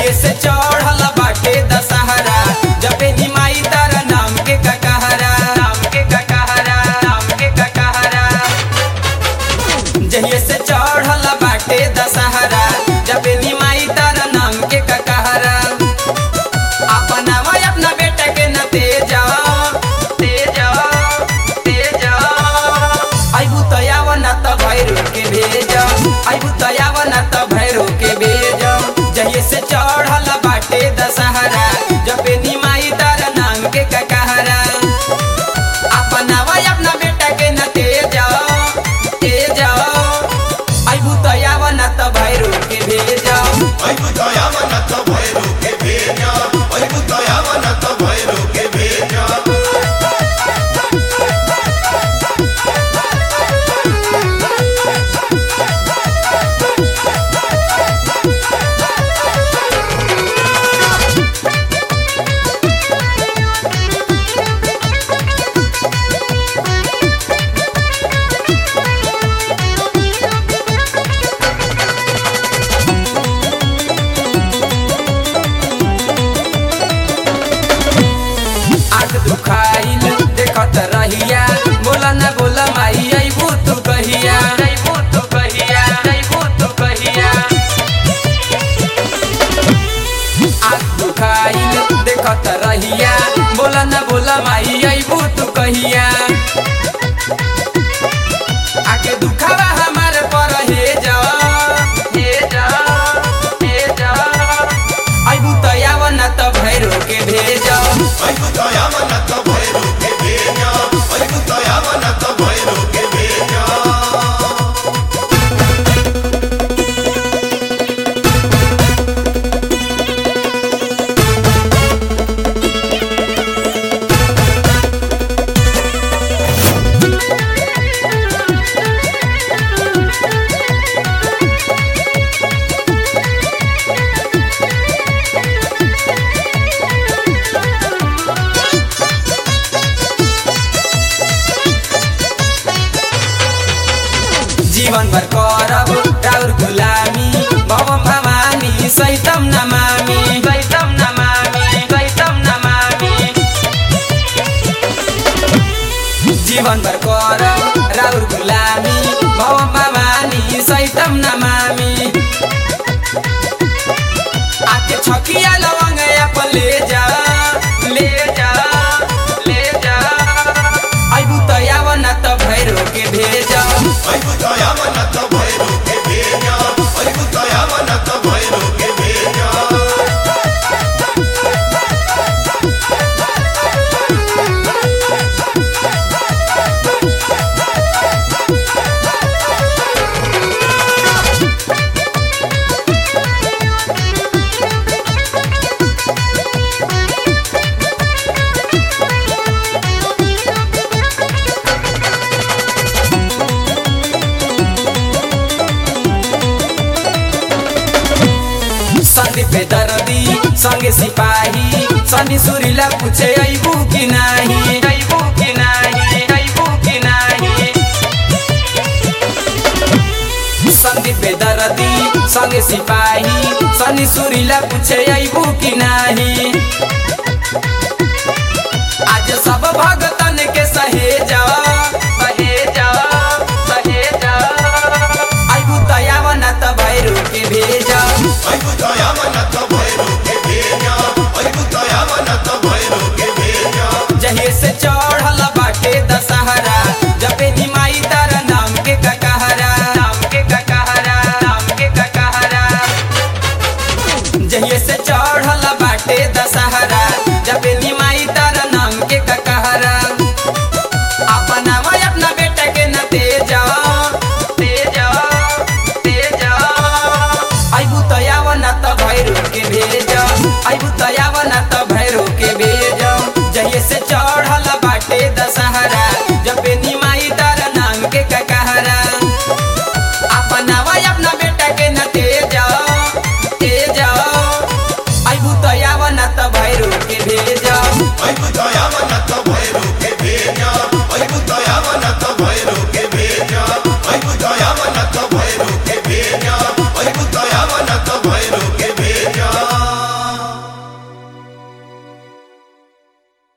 जहे से चढ़ल बाटे दशहरा जबे निमाई तारा नाम के ककहरा नाम के ककहरा नाम के ककहरा जहिए से चढ़ल बाटे दशहरा जबे निमाई तारा नाम के ककहरा अपना भाई अपना बेटा के न तेज तेज तेज आइबू तयाव न त भैरो के भेज आइबू तयाव न त भैरो के भेज जहिए से चढ़ल बाटे दशहरा जबे निमाई तारा नाम के ककहरा अपना भाई अपना बेटा के न तेज तेज आइबू तयाव न त भैरो के भेज Ay, puta, llama, nata, bueno, que bella. Ay, puta, llama, nata, bueno, que bella. आँख दुखाइल देखत रहिया बोला न बोला माई अइबू तू कहिया अइबू तू कहिया अइबू तू कहिया आँख दुखाइल देखत रहिया बोला न बोला माई अइबू तू कहिया आके दुखावा हमार पर हे जा हे जा हे जा अइबू तयाव न त भैरो के भेजा Ay, puta, llama, nata, bueno, que bella. Ay, puta, llama, nata, bueno, que bella. जीवन भर करब राउर गुलामी भवम भवानी सैतम नमामी सैतम नमामी सैतम नमामी जीवन भर करब राउर गुलामी भवम भवानी सैतम नमामी आके छकिया लवंग अपन ले जा ले जा ले जा अइबू तयाव न त भैरो के भेजा Ay, puta, llama, nata, bueno, que bella. Ay, puta, llama, nata, bueno, que bella. Sandeep दर्दी संगे सिपाही सनी सुरीला पूछे अइबू कि नाही अइबू कि नाही अइबू कि नाही संदीप दर्दी संगे सिपाही सनी सुरीला पूछे अइबू कि नाही आज सब भगतन के सहेजा सहेजा सहेजा अइबू तयाव न त भैरू के भेजा Ay, puta, llama, nata, bueno, que bella. Ay, puta, llama, nata, bueno, que bella. जहिए से चढ़ल बाटे दशहरा जबे निमाई तारा नाम के ककहरा नाम के ककहरा नाम के ककहरा जहिए से चढ़ल बाटे दशहरा जबे निमाई तारा नाम के ककहरा अपना भाई अपना बेटा के न तेज तेज तेज अइबू तयाव न त भैरो के भेज अइबू तयाव न त भैरो के भेज जहिए से चढ़ल बाटे दशहरा जबे निमाई तारा नाम के ककहरा अपना भाई अपना बेटा के न तेज तेज अइबू तयाव न त भैरो के भेज Ay, puta, llama, nata, bueno, que bella. Ay, puta, llama, nata,